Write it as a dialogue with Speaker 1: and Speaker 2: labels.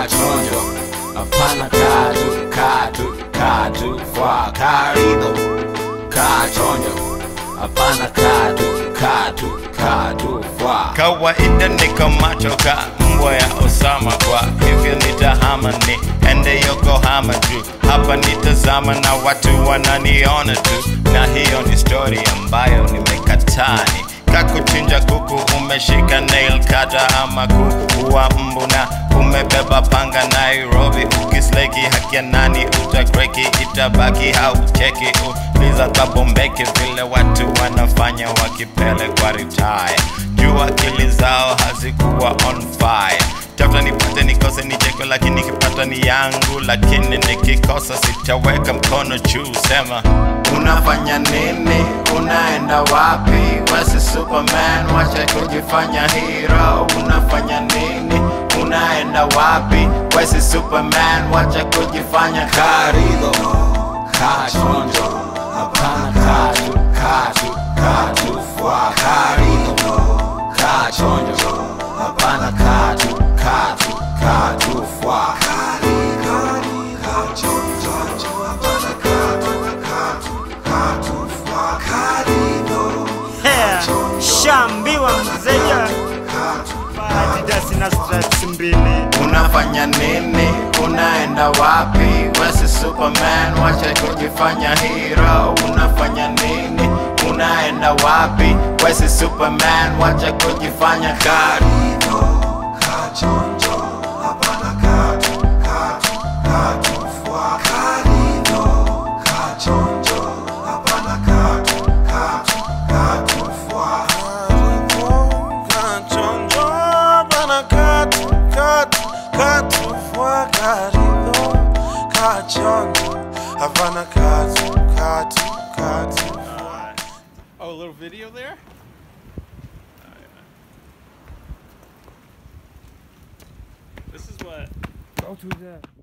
Speaker 1: kachonjo hapana katu katu katu kwa karido kachonjo hapana katu katu katu kwa
Speaker 2: kawaida niko macho ka mbwa ya Osama kwa hivyo nitahama ni ende Yokohama juu hapa nitazama na watu wananiona tu, na hiyo ni story ambayo nimekatani kakuchinja kuku umeshika nail kata ama kuua mbu na umebeba panga Nairobi ukisleki haki ya nani utakreki itabaki haucheki uliza kabombeki vile watu wanafanya wakipelekwa retire juu akili zao hazikuwa on fire tafuta nipate nikose nicheko lakini nikipata ni yangu lakini nikikosa sitaweka mkono juu sema
Speaker 1: unafanya nini unaenda wapi wasi superman wacha kujifanya hero unafanya nini unaenda wapi wesi superman wacha kujifanya karido kachonjo hapana katu katu katu fwa karido kachonjo hapana katu katu katu fwa
Speaker 3: Hea, shambiwa mzeja Adidas na stripes mbili
Speaker 1: unafanya nini unaenda wapi wesi superman wacha kujifanya hero unafanya nini unaenda wapi wesi superman wacha kujifanya karido kachonjo hapana katu katu katu fwa karido kachonjo hapana katu katu katu fwa
Speaker 4: Havana katu, katu, katu.
Speaker 5: Oh, a little video there? This is what
Speaker 3: Go to the